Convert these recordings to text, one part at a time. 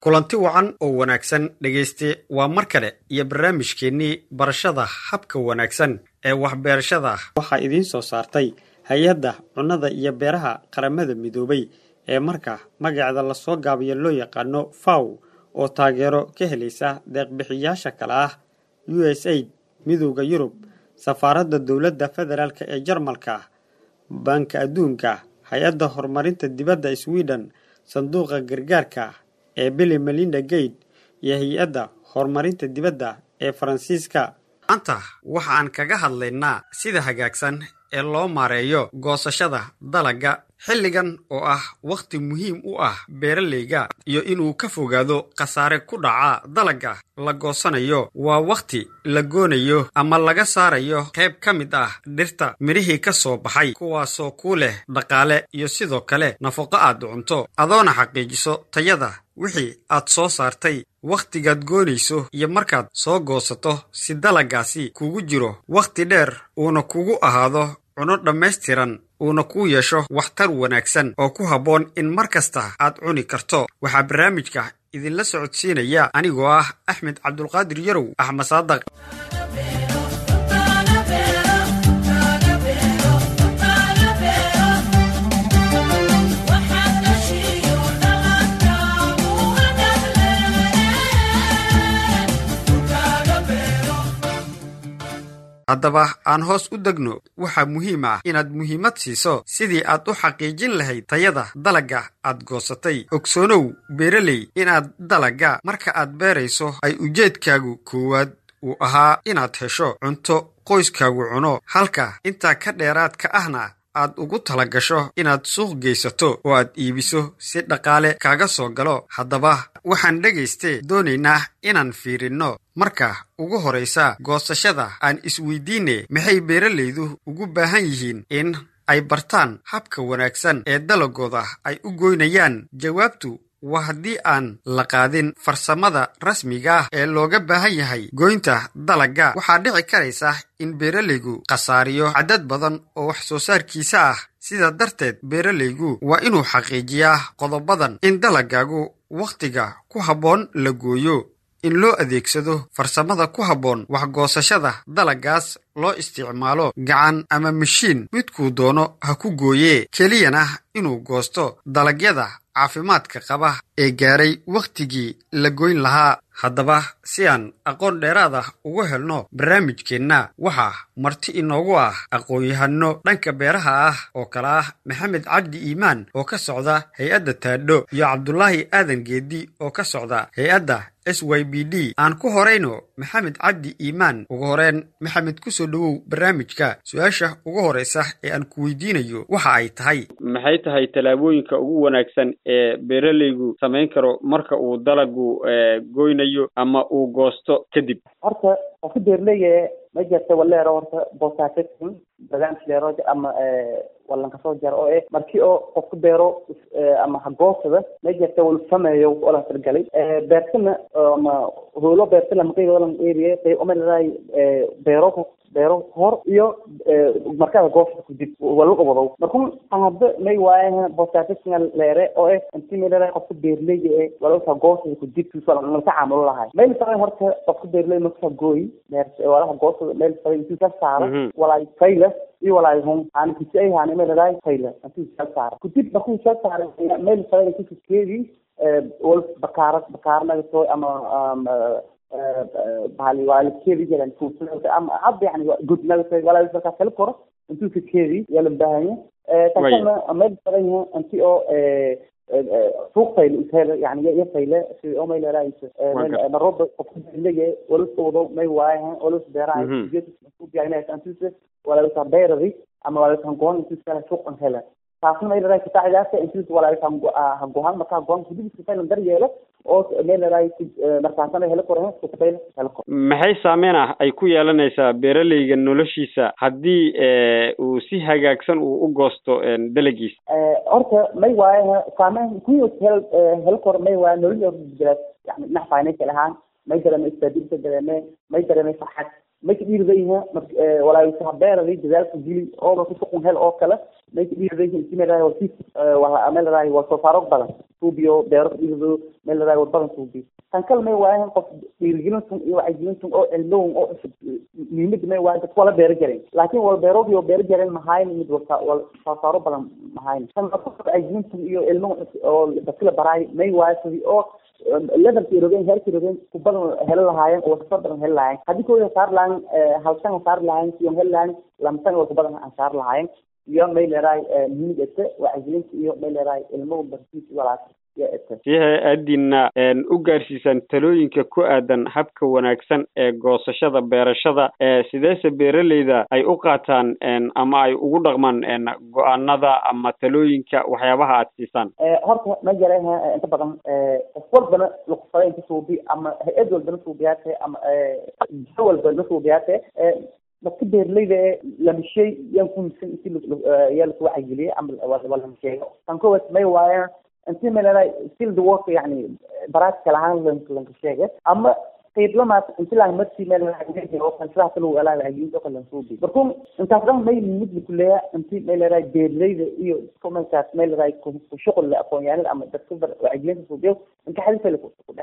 kulanti wacan oo wanaagsan dhegayste waa mar kale iyo barnaamijkeennii barashada habka wanaagsan ee waxbeerashada waxaa idiin soo saartay hay-adda cunnada iyo beeraha qaramada midoobay ee marka magaceeda lasoo gaabiyo loo yaqaano faw oo taageero ka helaysa deeqbixiyaasha kale ah u s aid midowda yurub safaaradda dowladda federaalk ee jarmalka baanka adduunka hay-adda horumarinta dibadda sweden sanduuqa gargaarka ee billy melinda gate iyo hay-adda horumarinta dibadda ee faransiiska maanta waxa aan kaga hadlaynaa sida hagaagsan ee loo maareeyo goosashada dalagga xilligan oo ah wakhti muhiim u ah beeralayga iyo inuu ka fogaado khasaare ku dhaca dalagga la goosanayo waa wakhti la goonayo ama laga saarayo qayb ka mid ah dhirta midhihii ka soo baxay kuwaasoo kuu leh dhaqaale iyo sidoo kale nafaqo aad cunto adoona xaqiijiso tayada wixii aad soo saartay wakhtigaad goonayso iyo markaad soo goosato si dalaggaasi kugu jiro wakhti dheer uuna kugu ahaado cuno dhammaystiran uuna kuu yeesho waxtar wanaagsan oo ku habboon in mar kasta aad cuni karto waxaa barnaamijka idinla socodsiinaya anigoo ah axmed cabdulqaadir yarow axmed saadaq haddaba aan hoos u degno waxaa muhiim ah inaad muhiimad siiso sidii aad u xaqiijin lahayd tayada dalagga aad goosatay ogsoonow beeraley inaad dalagga marka aad beerayso ay ujeedkaagu koowaad uu ahaa inaad hesho cunto qoyskaagu cuno halka intaa ka dheeraadka ahna aad ugu tala gasho inaad suuq geysato oo aad iibiso si dhaqaale kaaga soo galo haddaba waxaan dhegayste doonaynaa inaan fiirinno marka ugu horraysa goosashada aan isweydiine maxay beeralaydu ugu baahan yihiin in ay bartaan habka wanaagsan ee dalagooda ay u goynayaan jawaabtu waa haddii aan la qaadin farsamada rasmiga ah ee looga baahan yahay goynta dalagga waxaa dhici karaysa in beeralaygu khasaariyo cadad badan oo wax soo saarkiisa ah sidaa darteed beeralaygu waa inuu xaqiijiyaa qodobadan in dalaggaagu wakhtiga ku habboon la gooyo in loo adeegsado farsamada ku habboon waxgoosashada dalaggaas loo isticmaalo gacan ama mashiin midkuu doono ha ku gooyee keliyana inuu goosto dalagyada caafimaadka qaba ee gaaray wakhtigii la goyn lahaa haddaba si aan aqoon dheeraad ah ugu helno barnaamijkeenna waxaa marti inoogu ah aqoon-yahano dhanka beeraha ah oo kale ah maxamed cabdi iimaan oo ka socda hay-adda taadho iyo cabdulaahi aadan geedi oo ka socda hay-adda s y b d aan ku horayno maxamed cabdi iimaan ugu horeen maxamed kusoo dhowow barnaamijka su-aasha ugu horraysa ee aan ku weydiinayo waxa ay tahay maxay tahay tallaabooyinka ugu wanaagsan ee beeralaygu samayn karo marka uu dalagu goynayo ama uu goosto kadib horta qofka beerleyga ma jirta waleero horta boosaafetin barnaamij leero ama walankasoo jaro oo eh markii oo qofka beero ama hagoosada ma jirta wal sameeyo wala targalay beertana ama howlo beertana maqayga walan area qeyb ama leedahay beero beero hor iyo markaada goosada kudib wala wado markun hadda may waaye boosaafetinga leere oo eh intii may leedahay qofka beerleyga ee wala goosada kudib lala tacaamulo lahay mayl saray horta qofka beerley markaa gooy walaha goosada meel saray intuu ka saaro walaay fayla iyo walaay hun aan kisi ay haani meel leedahay fayla intuu ka saaro kudib markuu ka saaro meel saray kisikeedii wal bakaara bakaarnagato ama bahali waa la keedi jiran fuusulada ama hadda yani gudnaga walaa markaa kala koro intuu ka keedi yaa la baahanya kasana meel badan yahay inti oo suuq fayle ishel yani iyo fayle si oo may leerahayso naroba qofka beerleye walas wado may waayahan walas beerahay walaalka beeradi ama walaalka goon intuu kala suuq an hela taasna may leedahay kutaacidaasa intuu walaalka hagohan markaa goon kudibisa faylan dar yeelo oo may leedahay markaasana helo koro kufayl helo koro maxay saameyn ah ay ku yeelanaysaa beeralayga noloshiisa haddii uu si hagaagsan uu u goosto dalagiisa horta may waaye saameyn ku hel helo koro may waaye nolol yani dhinac financial ahaan may dareemay isbaadilka dareeme may dareemay farxad may ka dhiiridayiha walaalka beeradi dadaalka gili oo marka suqun hel oo kale may ka dhiiridayiha intii may leedahay wasiif meel leedahay waa soo saaro badan suubiyo beero dhiido meel ladaay wadbadan suubiyo tan kale may waayan qof dhiirigelintun iyo wacyigelintun oo cilmowin oo cusub muhiimada may waayan dadka wala beero jaren laakiin wal beeroodii oo beero jaren mahayn mid wal wal saasaaro badan mahayn tan wacyigelintun iyo cilmowin oo dadka la baraay may waayo sidii oo levelkii rogeen heerkii rogeen ku badan heli lahaayeen oo wasafar badan heli lahaayeen haddii kooda saar lahayn halsan saar lahayn siyon heli lahayn lamsan oo ku badan aan saar lahaayeen iyo may leedahay muhiimad ete wacyigelinta iyo may leedahay ilmo barsiis walaas si hay-addiina u gaarsiisaan talooyinka ku aadan habka wanaagsan ee goosashada beerashada sideese beeraleyda ay u qaataan ama ay ugu dhaqmaan go-aanada ama talooyinka waxyaabaha aad siisaan horta ma jara inta badan qof walbana luqsada inta suubi ama hay-ad walbana suubiyaate ama jiho walbana suubiyaate dadka beeraleyda ee lamishay yaan kumisan inti yaa lasu wacyigeliyey ama walama sheego tan kowaad may waayaan inti malaa field work yani practical ahaan lanka sheege ama qiiblamaas inti lang marsi meel sidaas lagu elaa wacyigelinta oo kale lansuubi markuu intaas dhan may mid lakuleeya inti may leedahay beeraleyda iyo kumankaas may leedahay kushuqul le aqoon-yahanada ama dadka wacyigelinta suubiyo inka xadisa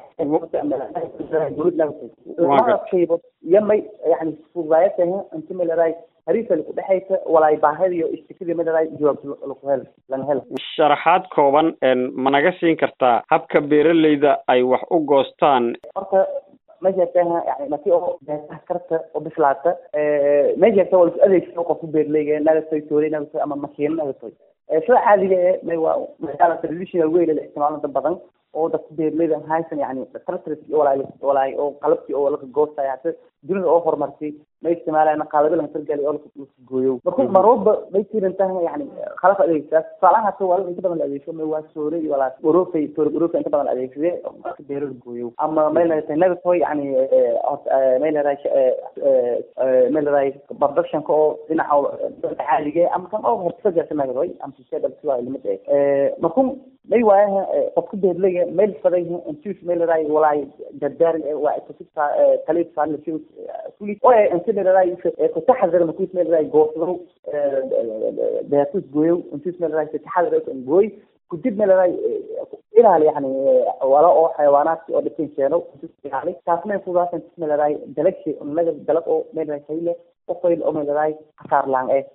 kudhex qiibood iyo may yani fududaayatahay inti may leedahay hariisa laku dhexaysa walaay baahida iyo istikadii ma leedahay jawaab laku hel laga helo sharaxaad kooban ma naga siin kartaa habka beeraleyda ay wax u goostaan horta ma sheegtaha yani markii oo beertaha karta oo bislaata ma sheegta waa lasu adeegsado qofku beerleyga nagatoy tooley nagatoy ama makiino nagatoy sida caadiga ee may waa maadaama traditional way la isticmaalo dad badan oo dadka beerleyda haysan yani tractors iyo walaay walaay oo qalabkii oo laka goostaya hata dunida oo horumartay ma isticmaalayna qalabo laga targali oo laka gooyo marka marwalba may jiran tahay yani qalabka adeegsadaa tusaalahan hata waa inta badan la adeegsado may waa soole iyo walaas orofay toor orofay inta badan la adeegsade marka beero la gooyo ama may leedahay nagatoy yani may leedahay may leedahay productionka oo dhinaca caadiga ama kan oo hortaga nagatoy ama sisada siwaa limada marku may waayaha qofka beerleyga meel faday intus may leedahay walaay gargaarin waa taliif saalasiyo kuli oo inta may leedahay kutaxadar makuis may leedahay goosado beertus gooyo intus may leedahay kutaxadar gooy kudib may leedahay ilaali yani wala oo xayawaanaadki oo dhibkan keeno ilaali taas may fudaas intus may leedahay dalagshi naga dalag oo may leedahay kayle qofoyl oo may leedahay kasaar laan eh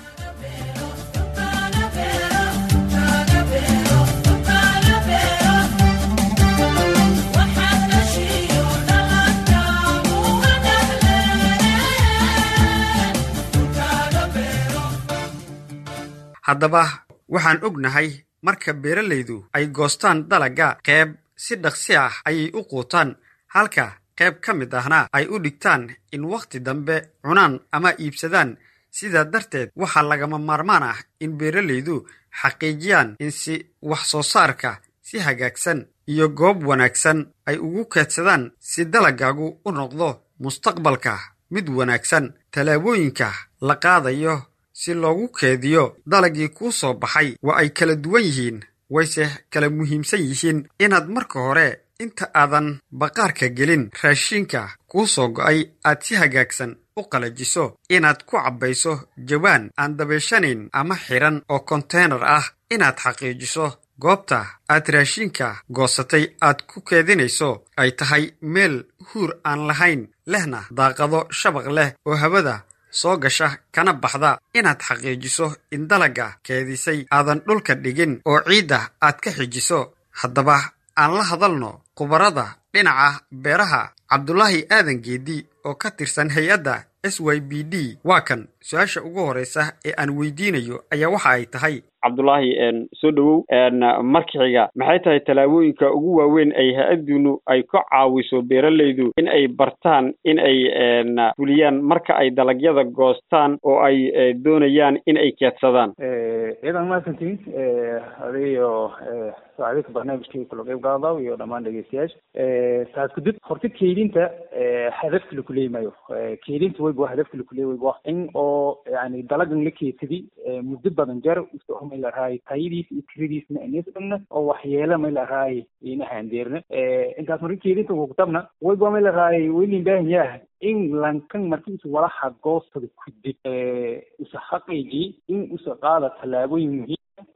haddaba waxaan ognahay marka beeralaydu ay goostaan dalagga qeyb si dhaqsi ah ayay u quutaan halka qayb ka mid ahna ay u dhigtaan in wakhti dambe cunaan ama iibsadaan sidaa darteed waxaa lagama maarmaan ah in beeralaydu xaqiijiyaan in si wax soo saarka si hagaagsan iyo goob wanaagsan ay ugu keedsadaan si dalaggaagu u noqdo mustaqbalka mid wanaagsan tallaabooyinka la qaadayo si loogu keediyo dalaggii kuu soo baxay waa ay kala duwan yihiin wayse kala muhiimsan yihiin inaad marka hore inta aadan baqaarka gelin raashiinka kuu soo go'ay aad si hagaagsan u qalajiso inaad ku cabbayso jawaan aan dabeeshanayn ama xidhan oo konteynar ah inaad xaqiijiso goobta aad raashiinka goosatay aad ku keedinayso ay tahay meel huur aan lahayn lehna daaqado shabaq leh oo hawada soo gasha kana baxda inaad xaqiijiso in dalagga keedisay aadan dhulka dhigin oo ciidda aad ka xijiso haddaba aan la hadalno khubarada dhinaca beeraha cabdulaahi aadan geedi oo ka tirsan hay-adda s y b d waa kan su-aasha ugu horreysa ee aan weydiinayo ayaa waxa ay tahay cabdulaahi soo dhowow marka xiga maxay tahay tallaabooyinka ugu waaweyn ay ha-adunu ay ka caawiso beeralaydu in ay bartaan in ay fuliyaan marka ay dalagyada goostaan oo ay doonayaan in ay keedsadaan ciidan mahadsantiin adiyo saacadinka barnaamijkii kula qeyb qaadaw iyo dhammaan dhegeystayaasha taas kudib horta keydinta hadafka lakuleey maayo keydinta wayba hadafka lakuleey wayba in oo yani dalagan la keedsadi muddo badan jeer uso may larahay tayadiis iyo tiradiisna inisdhagna oo waxyeela may larahay inahaan deerna intaas marka keedinta kukutabna wayba may larahay waylin baahan yaah in lankan marki usa walaxa goostada kudib usa xaqaygii in usa qaada tallaabooyin muhiim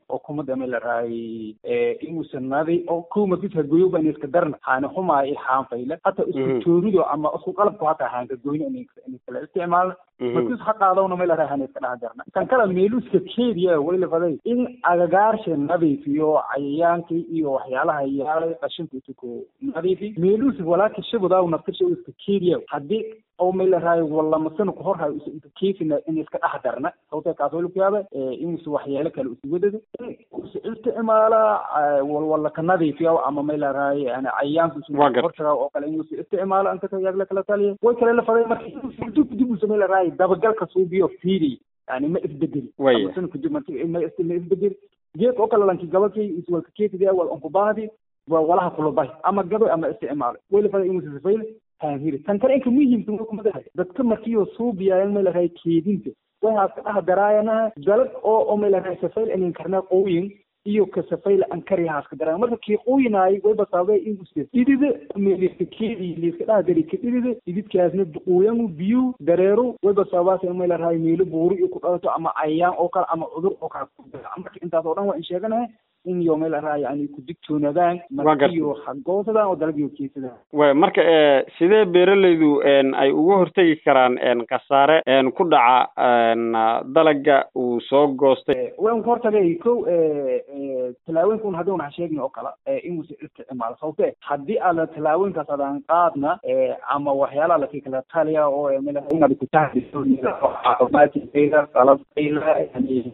oo kumada ma la raayay inuusan nadi oo kow markis hagoyo ba iska darna haana xumaa i haan fayla hata isku joorido ama isku qalabku hata haan kagoyna in kala isticmaalna markis ha qaadawna ma la raay haan iska dhex darna kan kala meeluska keediya way la faday in agagaarsha nadiifiyo cayayaankii iyo waxyaalaha yaalay qashinka isuku nadiifi meelus walaaki shabudaa naftirsha iska keediya haddii oo may la raayo walamasana ku hor hayo inta keefina in iska dhex darna sababtee kaas way laku yaaba inuusa waxyaalo kale usi wadada usa isticmaala walwala ka nadiifiya ama may la raayo yani cayayaanka usu hortaga oo kale inuusa isticmaalo ankata yaagla kala taliya way kale la faday marka dib dib usa may la raayo dabagalka suubiyo fiiri yani ma isbedeli amasana kadib marka ma isbedeli geedka oo kale lanki gabakii iswalka keefida wal onkubaadi walaha kulabahi ama gabe ama isticmaalo way la faday inuusa sifayl haahiri tan kale inka muhiimka kumadahay dadka markiyo suubiyayan may larahay keedinta waxaas ka dhaha daraayanaha dalad oo oo may larahay safayl inin karnaa qooyin iyo ka safayl ankari haas ka daraayan marka kii qooyinaay way basaabay inuse idida meeliska keedi liiska dhaha dari ka idida ididkaasna duquuyangu biyu dareero way basaabaasa may larahay meelo buuri iyo ku dhalato ama cayayaan oo kale ama cudur oo kale marka intaas oo dhan waa in sheeganahay in iyo meel araa yani ku digtoonaadaan markiyo hagoosadaan oo dalagyo keesadaan way marka sidee beeralaydu ay uga hortegi karaan khasaare ku dhaca dalaga uu soo goostay waan ka hortagay ko tallaawooyinka un haddi un ha sheegin oo kale inuusa isticmaalo sababte haddii aada tallaawooyinkaas adaan qaadna ama waxyaalaha laki kala taliya oo meel inaad kutahdiso caafimaadkayda qalabkayda yani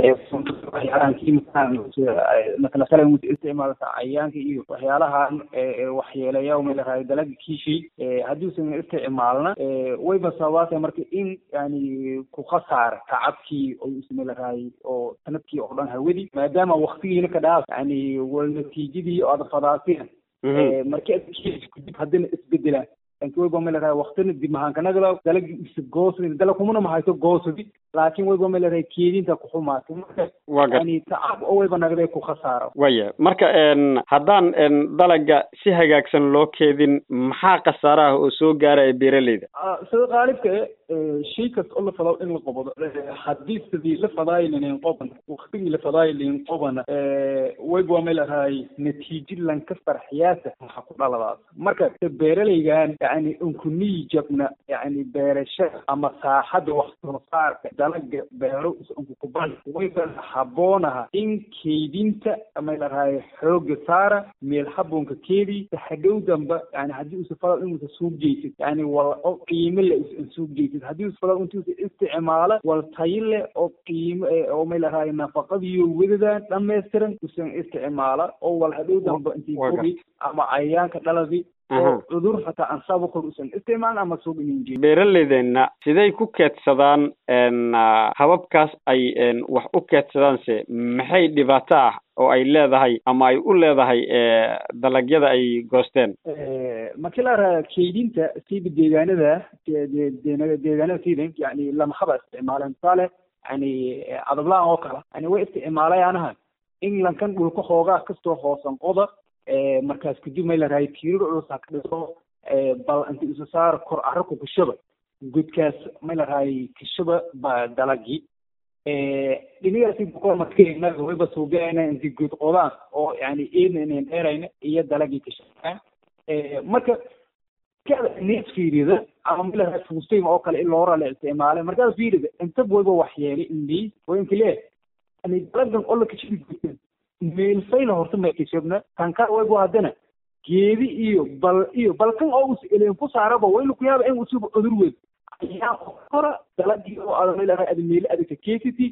waxyaalahankimakalasala isticmaalka cayayaanka iyo waxyaalahan waxyeeleeya melahay dalaga kiishay haddiusan isticmaalna wayba sababaata marka in yani ku khasaara tacabkii oo ismelahay oo sanadkii oo dhan hawadi maadaama waktigiina ka dhaaf yani wal natiijadii oo aada fadaaseen marki ad kudib haddina isbedelaan laakiin wayba melahay waktina dib mahaankanagala dalagi isa goosadi dalag kumana mahayto goosadi laakiin wayba melahay keedinta kuxumaatay marka yani tacab oo wayba nagday ku khasaaro waya marka haddaan dalaga si hagaagsan loo keedin maxaa khasaaraha oo soo gaaraya beeralayda sida qaalibka shay kasta oo la fado in la qobodo haddii sidii la fadaayilinin qoban waktigii la fadaayilin qobana wayba melahay natiijo lanka farxiyaasa maxaa ku dhaladaas marka beeralaygan yani unkuniyi jabna yani beerashada ama saaxadda wax soo saarka dalaga beero unkukuban wayba haboonaha in keydinta may larahay xooga saara meel haboonka keedi hadhow damba yani haddii usa fadal inuusa suuq jeysid yani wal oo qiimo le usan suuq jeysid haddii usa fadal intuusa isticmaala wal tayo leh oo qiimo oo may larahay nafaqadiyo wadadaan dhammaystiran usan isticmaala oo wal hadhow damba intii fogi ama cayayaanka dhaladi oo cudur hataa aan sabakor usan isticmaalin ama suuq inin beeralaydeenna siday ku keedsadaan hababkaas ay wax u keedsadaanse maxay dhibaato ah oo ay leedahay ama ay u leedahay dalagyada ay goosteen markii la raha keydinta sida deegaanada deegaanada sida yani lama haba isticmaaleen tusaale yani adablaan oo kale yani way isticmaalayaanaha in lankan dhulka hoogaa kastoo hoosan qoda markaas kadib may la rahay tiirir culus ha ka dhiso bal inta isu saar kor carrabka kushaba godkaas may la rahay kashaba ba dalagii dhinigaasi boqol markinaga wayba suugaayna inti god qodaan oo yani eedna inayn dheerayna iyo dalagii kashabaan marka kada nees fiirida ama may la rahay fuustay oo kale in loora la isticmaalay markaas fiirida inta wayba waxyeelay indii way inka lee yani dalagan oo la kashabi godkan meelfayla horta may kashabna kan ka wayba haddana geedi iyo bal iyo balkan oo us eleen ku saaraba wayla ku yaaba in usuba cudur weyn ayaan kora dalagii oo ada meel ada meeli adagta kesity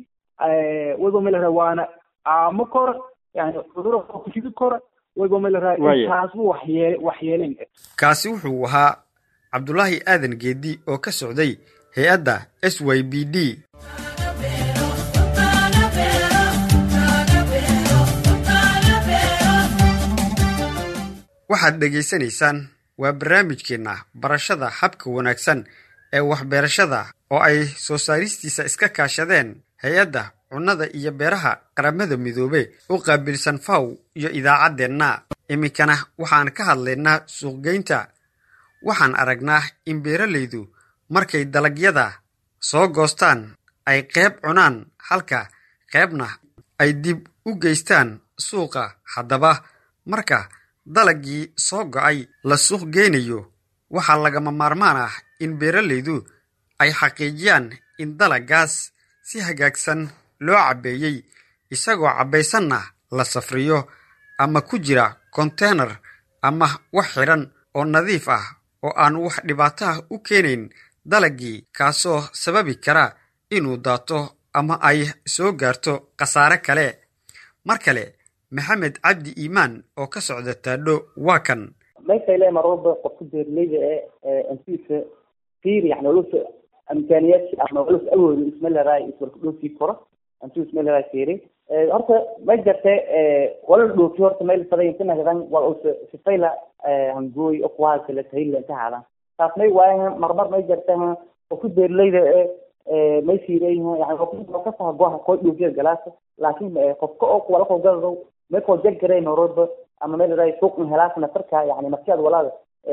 wayba meel waana aamo kora yani cuduro kashidi kora wayba meel taasbu waxyeele waxyeelen kaasi wuxuu ahaa cabdulaahi aadan geedi oo ka socday hay-adda s y b d waxaad dhegaysanaysaan waa barnaamijkeenna barashada habka wanaagsan ee waxbeerashada oo ay soo saaristiisa iska kaashadeen hay-adda cunnada iyo beeraha qaramada midoobe u qaabilsan faw iyo idaacaddeenna iminkana waxaan ka hadlaynaa suuqgeynta waxaan aragnaa in beeralaydu markay dalagyada soo goostaan ay qayb cunaan halka qaybna ay dib u geystaan suuqa haddaba marka dalaggii soo go'ay la suuq geynayo waxaa lagama maarmaan ah in beeralaydu ay xaqiijiyaan in dalaggaas si hagaagsan loo cabbeeyey isagoo cabbaysanna la safriyo ama ku jira konteynar ama wax xidhan oo nadiif ah oo aan wax dhibaato ah u keenayn dalaggii kaasoo sababi kara inuu daato ama ay soo gaarto khasaare kale mar kale maxamed cabdi iimaan oo ka socda taadho waa kan meeshayle mar walba qofka beeraleyda ee antiisa fiir yani walosa imkaaniyaadki ama walosa awoodi ismaleeraay iswalka dhoofii koro antuu ismaleeraay fiiri horta ma jirte wala dhoofi horta meel faday inta nagadan wal usa sifayla hangooy okuwaa kale tahayla inta haadan taas may waayaha marmar may jirte qofka beeraleyda ee may fiireeyha yani kasaha goha koo dhoofiya galaasa laakin qofka oo wala koo gadado may koo jaggaray marwalba ama meel raa suuq helaas nafarka yani markiad walaada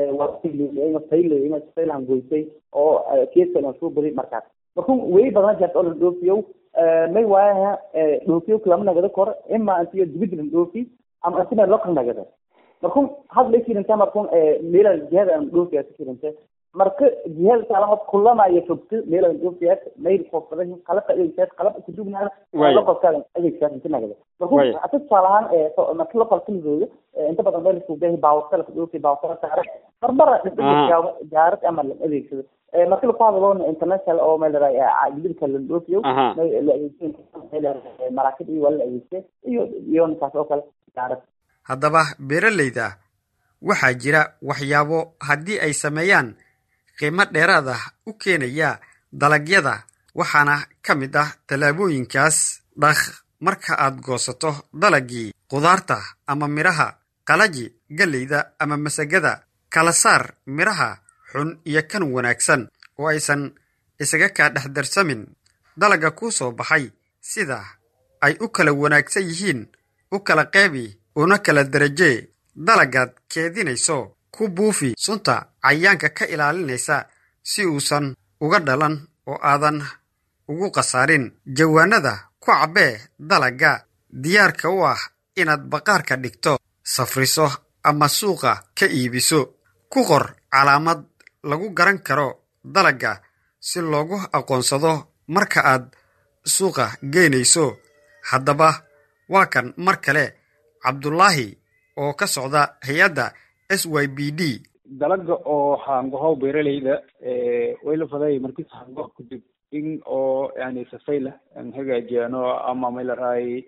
faylan goysay oo keeska soo bari markaas marku wey badana jirta oo la dhoofiyo may waayaha dhoofiyo lama nagada koro ima antiyo dibid la dhoofi ama antina local nagada marku had may firinta marku meela jihada aan dhoofiya ka firinta marka jihada taala kulama iyo fogto meela aan dhoofiya mayl qofada qalabka adeegsaad qalab kudubnaana localkaada adeegsaad inta nagada marku ata tusaalahaan marka localka midooda inta badan meel isku behi baawasala dhoofi baawasala saare marbara jaarad ama la adeegsado marka laku hadaloona international oo meel gidibka la dhoofiyo la adeegsan maraakib iyo waa la adeegsa iyo iyo ninkaas oo kale jaarad haddaba beeralayda waxaa jira waxyaabo haddii ay sameeyaan qiimo dheeraad ah u keenaya dalagyada waxaana ka mid ah tallaabooyinkaas dhakh marka aad goosato dalaggii khudaarta ama midhaha qalaji galleyda ama masagada kala saar midhaha xun iyo kan wanaagsan oo aysan isaga kaa dhex darsamin dalagga kuu soo baxay sida ay u kala wanaagsan yihiin u kala qeybi una kala darajee dalaggaad keedinayso ku buufi sunta cayaanka ka ilaalinaysa si uusan uga dhalan oo aadan ugu khasaarin jawaanada ku cabbee dalagga diyaarka u ah inaad baqaarka dhigto safriso ama suuqa ka iibiso ku qor calaamad lagu garan karo dalagga si loogu aqoonsado marka aad suuqa geynayso haddaba waa kan mar kale cabdulaahi oo ka socda hay-adda s y b d dalaga oo haangohow beeralayda way la faday markis hango kadib in oo yani safayla aan hagaajiyano ama maylaraay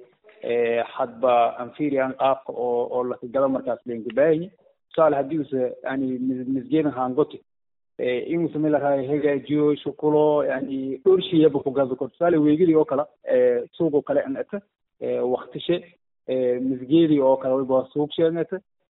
hadba anfirian qaabka oo oo lakagado markaas leenkabaayi tusaale hadii usa yani misgeedan haangoti inuusa maylaraay hagaajiyo shukulo yani dhorshiyaba kugado kor tusaale weegidii oo kale suuqoo kale an ata waktishe misgeedii oo kale wayba suuq sheegata